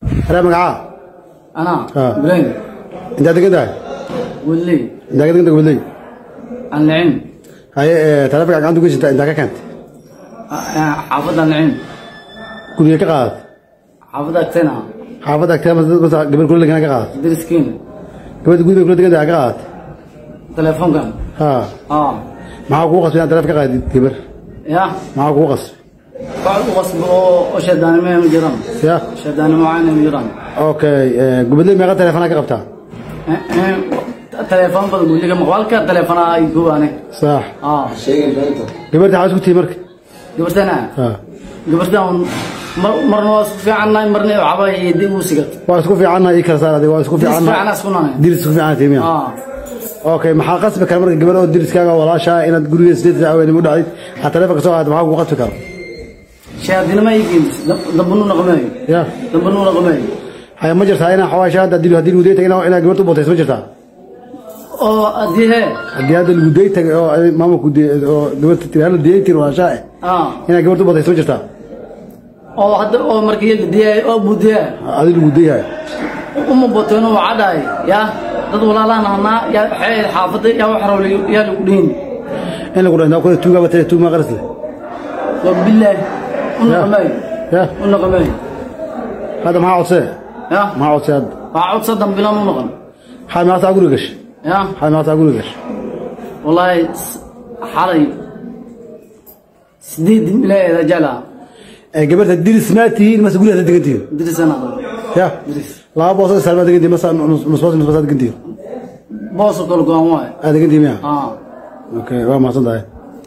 Adaa magacaa? أنا آه. إبراهيم Intaad degan tahay? واللي Intaad ka degan tahay Gubadley? النعيم Haye ee taleefanka gacanta ku jirta intaa ka keentay? آه، حافظ النعيم Guriga ka qaadat? حافظ أكتنا Xaafadda agteeda mase gabar kula degan ka qaadat? درس كين Gabadha guriga kula degan tahay ka qaadat? تليفون كان Ha. آه Maxaa kugu qasbay inaad taleefan ka qaadid gabar? يا Maxaa kugu qasbay? بعد غصب وشداني ما مجرم Ya. شداني معانا مجرم Okay, ee Gubadley meeqa taleefana ka qabtaa? تليفون بقول لك مقبلك تليفون يقول أنا Sax. آه Gabarta waxaad isku tihi marka? قبرت أنا Ha. قبرت مرة وصف في عنا مرة وعبا يدي وسقط Waa isku fiicanna ii kala saar adiga waa isku في عنا fiicanna. سكننا Diris isku fiicanna tiimiya. آه Okay, maxaa qasbi kara marka gabar oo diriskaaga walaasha inaad guriga sideed saac weyn u dhacday? Aad taleefanka soo qaadato maxaa kugu qasbi kara? شاهدنا ما يجي دبنو نقمي Ya. دبنو نقمي haya ma jirtaa inaa xawaasha hadda haddii haddii lagu day tagay inaa inaa gabarta u bootayso ma jirtaa oo adii haddii hadda lagu day tagay oo ay maamulku de- oo gabarta tiri hala diyay tiri walaasha eh ah inaa gabarta u bootayso ma jirtaa oo hadda oo markii la diyay oo budiya adi lagu dayahay uma boteen oo caday ya dad walaalaan ahnaa ya xeel xaafada ya wax rawli ya lagu dhiin in lagu dhahnaa kule tuugaa batay tuug maa qaras leh wa billaah una Ya. qamay ya una qamay hadda maxaa codsee ya maxaa codsee hadda waa cod sadan bilan una qam maxaa maanta guriga gashay ya maxaa maanta guriga gashay wallahi xalay sideed milaayada jala ee gabarta diris maa tihiin mase gurigaasa degan tihiin dirisana ya diris laba boos oo salmaa degan tihiin mase nusboos nusboosaad degan tihiin boos kala go'an waay aad degan tihiin miya ah okay waa mahadsan tahay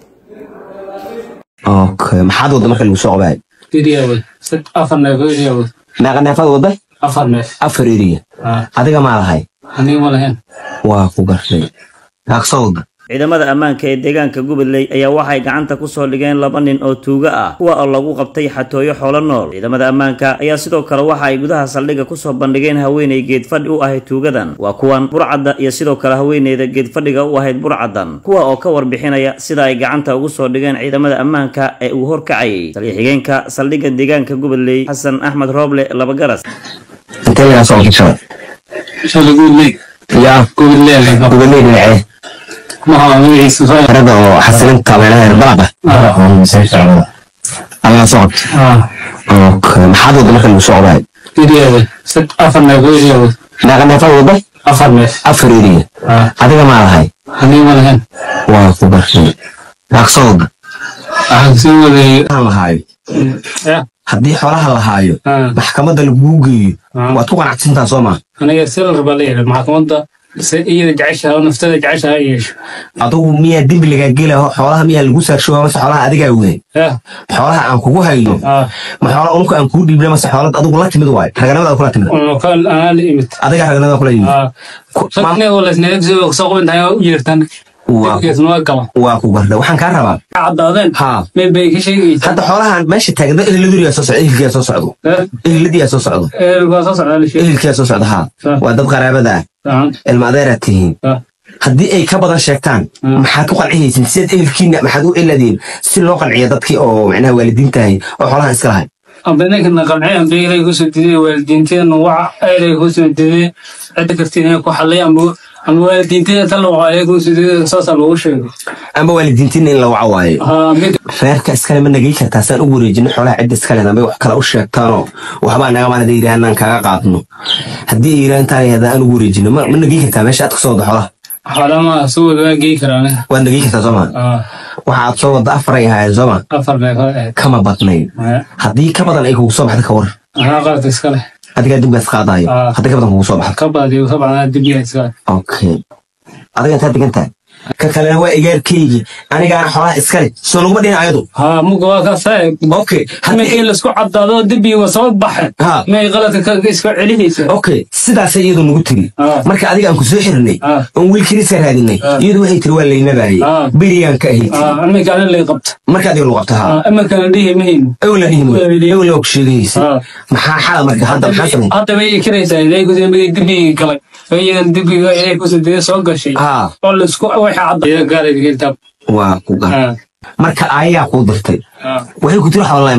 okay maxaad wadda marka lagu soo qabaay Iriyaawad. Sad afar neef oo iriyaawad. meeqa neefaad wadda Afar neef. afar eriya Ah, adiga maa lahay aniga ma lahayn. waa ku gartay naaqsoo wadda ciidamada ammaanka ee deegaanka Goboley ayaa waxay gacanta ku soo dhigeen laba nin oo tuuga ah kuwa oo lagu qabtay xatooyo xoolo nool ciidamada ammaanka ayaa sidoo kale waxa ay gudaha saldhigga ku soo bandhigeen haweeney geedfadhi u ahayd tuugadan waa kuwan burcadda iyo sidoo kale haweeneyda geedfadhiga u ahayd burcaddan kuwa oo ka warbixinaya sida ay gacanta ugu soo dhigeen ciidamada ammaanka ee uu horkacayay taliya-xigeenka saldhigga deegaanka Goboley Xasan Axmed Rooble Labagaras intee lagaa soo qabsada Shala guudley. yaa Guudley leh. gubernay dhinacee Maxaa magaciisa soo xerada oo xasilinta meelaha reer balaba ayaa soo qabtay Ah, okay maxaad wadda marka lagu soo qabaay iriyaawad. Sad afar neef oo iriyaawad. meeqa neefaad wadda Afar neef. afar eriya Ah, adiga maa lahay aniga ma lahayn. waa ku gartay naaqsoo wadda Waxaan sii waday. aan lahaayo Ya. haddii xoolaha lahaayo Ah, maxkamadda lagugu geeyo Ah. waad ku qanacsantaa soo maa aniga silar baa la yidhi maxkamadda se iyada jeceshaha oo naftada jeceshaha ay yeesho. adugu miyaa dembi lagaa gelaho xoolaha miyaa lagu saarshowa mase xoolaha adigaa weyn Ya. xoolaha aan kugu hayno Ah, ma xoola unka aan kuu dhiibna mase xoolad adigu la timid waayo raganimada kula timid una ka anaa la imid. adiga raganimada kula yimid Ah, Ku- sad maam- neef oo laysneef soo soo qabantahay oo u yeertaan. Waa- Dibkeesna waa galan. waa ku garda waxaan kaa rabaa Caddaadeen. ha Meel bay ka sheegaysaa. hadda xoolahan meesha taagna ehelladuriyaa soo socda ehelkiyaa soo socdo Eh, eheladiyaa soo socdo ee, waa soo socdaa la sheegay. ehelkiyaa soo socda ha Ah. waa dad qaraabada ah Ah, ilma adeeraad tihiin ah. haddii ay ka badan sheegtaan Mm. maxaad ku qancihaysin sideed ehelkiina maxaad u eladeen si loo qanciyo dadkii oo macnaha waalidiintahay oo xoolahan iska lahay amba ninkana qancay amba ilay kusoo diday waalidiinteena waxa ilay kusoo diday cidda kartiin inay ku xallay amba amba waalidiinteena tan waxa ilay kusoo diday saasaa loogu sheegay ama waalidiintiina in la waco waayo haa mid reerka iskale ma nagay kartaa saan u wareejino xoolaha cidda iskale ambay wax kale u sheegtaanoo waxbaa naga maan haday yidhahaan aan kaaga qaadno haddii ay yidhahaan taa yada aan ugu wareejino ma ma nagay kartaa meesha aad ka soo wada xoolaha xalama soo wada waan geey karaa aniga waad nagay kartaa sooma aa waxaad soo wada afaray ahaayeen sooma afar neef oo ahayd kama badnayn Maya. haddii ka badan ay kugu soo baxda ka war anaa qaladka iska leh adigaa dibgaas qaadayo Ah. haddii ka badan kugu soo baxda ka baadiyo ka bacdaa dibya iska leh okay adiga intaad degan tahay ka kalena waa igaarkaygii anigaana xoolaha iskale soo laguma dhihin ayadu haa muga waa kaa saa okay markii haddii laisku caddaado dibiga waa soo baxeen Ha. may qaladka ka iska celinaysa okay sidaasay iyadu nagu tiri Ah. marka adiga aan ku soo xirnay Ah. oon wiilkii iska raadinay Ah. iyadu waxay tiri waa laynabaayay Ah. berigaan ka ahayd iminka ana lay qabta marka adiga lagu qabta haa iminka dhihi mahin Weli. ewla ku sheegaysa Ah. maxaa xala marka hadda maxaa samay hadda bay kiraysaa ilay kusoo migay dibigii galay iyadan dibiga ilay kusoo dida soo gashay haa oo laisku waxay cadda gaaray diginta waa ku gar marka ayagaa kuu dirtay waxay ku tiri xoolala imaan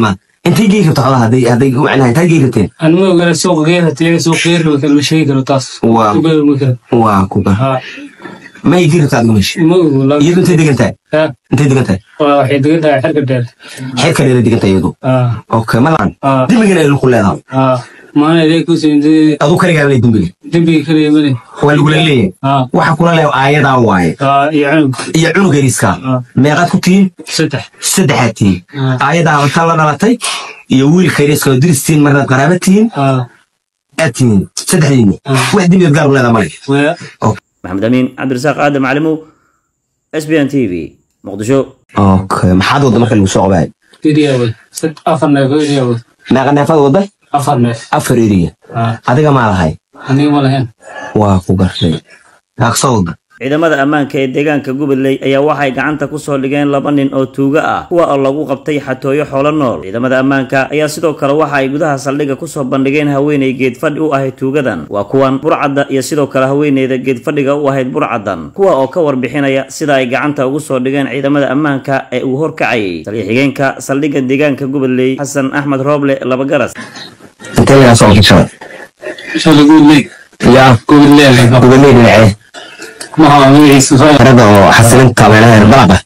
intay gey rabta xoolaha hadday hadday macnaha intaad gey rabteen أنا ما أقول سوق غير هتلاقي سوق غير لو كان مش هيك لو تاس Wow. waa kuga ها ma ay gey rabta adiga meesha ما أقول iyadu intay degan tahay ها intay degan tahay واحد قلنا حركة دال xeer kaleeda degan tahay iyadu ها okay ma lacan ها dembigana ay ku leedahay ها ما أنا ذيك وسين دي aduu kaligaa lay dembiga دبي كذي مني waa lagula leeyahay ها waxa kula leeyahay aayadaa waaye ها يعني iyo cunug yariska Ah. meeqaad ku tihiin ستح saddexaad tihiin Ah. aayadaa intaan la dhalatay iyo wiilka yariska oo diris tihiin marnaad qaraaba tihiin ها aad tihiin saddexdiinni Ah. wax dembigaad gaar u leedahay male ويا maxamed amiin cabdirasaaq aadan macalimow s b n t v muqdisho okay maxaad wadda marka lagu soo qabaay إرياوي ست أفر نيف إرياوي meeqa neefaad wadda أفر نيف afar eriya ها adiga maa lahay أنا ولا هن waa ku gartay aqsa wadda ciidamada ammaanka ee deegaanka goboley ayaa waxay gacanta ku soo dhigeen laba nin oo tuuga ah kuwa oo lagu qabtay xatooyo xoolo nool ciidamada ammaanka ayaa sidoo kale waxa ay gudaha saldhigga kusoo bandhigeen haweeney geedfadhi u ahayd tuugadan waa kuwan burcadda iyo sidoo kale haweeneyda geedfadhiga u ahayd burcaddan kuwa oo ka warbixinaya sida ay gacanta ugu soo dhigeen ciidamada ammaanka ee uu horkacayay taliya-xigeenka saldhigga deegaanka goboley xasan axmed rooble labagaras intee lagaa soo qabtay شو أقول لك yaa قول لي لك gubernay dhinacee ما هو مي سفاير xerada oo xasilinta meelaha herbalaqa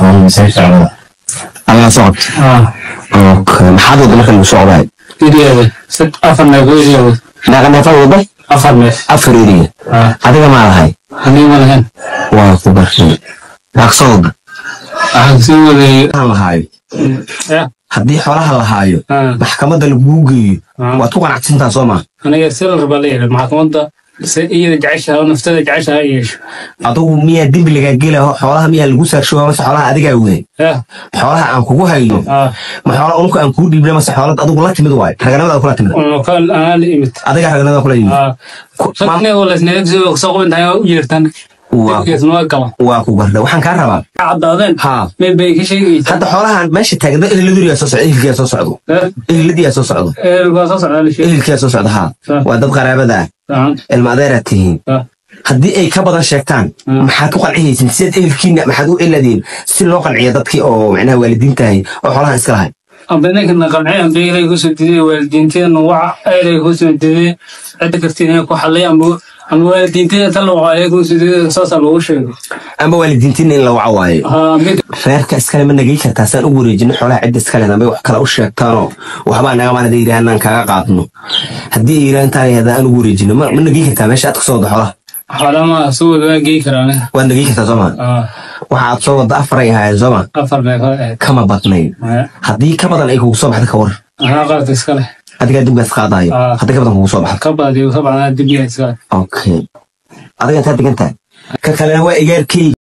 ayaa soo qabtay ها okay maxaad wadda marka lagu soo qabaay إرياوي ست أفر نيف إرياوي meeqa neefaad wadda أفر نيف afar eriya ها adiga maa lahay أنا ولا هن waa ku gartay aqsa wadda أحسن ولا aan lahaayo يا haddii xoolaha lahaayo ها maxkamadda lagugu geeyo Ah. waad ku qanacsantaa soo maa أنا يرسل الربالية المحكمة إذا جعشها ونفتدى جعشها إيش adugu miyaa dembi lagaa gelaho xoolaha miyaa lagu saarshowa mase xoolaha adigaa weyn يا xoolaha aan kugu hayno ها ma xoola unka aan kuu dhiibna mase xoolad adigu la timid waayo raganimada kula timid وكان أنا اللي إمت adigaa raganimada kula yimid ها Ku- ma- شكني ولا سنيك زي سوق انت يرتن waa كيس ما قام waa ku garda waxaan kaa rabaa عدادين haa ما بيك شيء hadda xoolahan meesha taagna ehelladuriyaa soo socda ehelkiyaa soo socdo eheladiyaa soo socdo القصص على شيء ehelkiyaa soo socda haa Ah. waa dad qaraabada ah تمام ilma adeeraad tihiin ها haddii ay ka badan sheegtaan Mm. maxaad ku qancihaysin sidaad ehelkiina maxaad u eladeen si loo qanciyo dadkii oo macnaha waalidiintahay oo xoolahan iska lahay أبنك نقنعي أم بيجي يقول سدي والدينتين نوع أي يقول سدي عندك كرتين يكون حلي أم بو أم والدينتين تلو عليه يقول سدي أساسا لو شيء ama waalidiintiina in la waco waayo ها بيك reerka iskale ma nagey kartaa saan u wareejino xoolaha cidda iskale dambay wax kale u sheegtaanoo waxbaa naga maanada yidhaha inaan kaaga qaadno haddii ay yidhaha intaa yada aan ugu wareejino ma ma nagey kartaa meesha aad ka soo wadda xoolaha حالا ما سوى ذا جي كرانه waad nagey kartaa soo maa ها waxaad soo wadda afar ay ahaayeen soo maa أفر بيك kama badnayn ها haddii ka badan ay kugu soo baxda ka war أنا قرأت إسكاله adigaa dibgaas qaadayo Ah. haddii ka badan kugu soo baxda كبا دي طبعا أنا دبي إسكاله okay adiga intaad degan tahay ka kalena waa igaarkey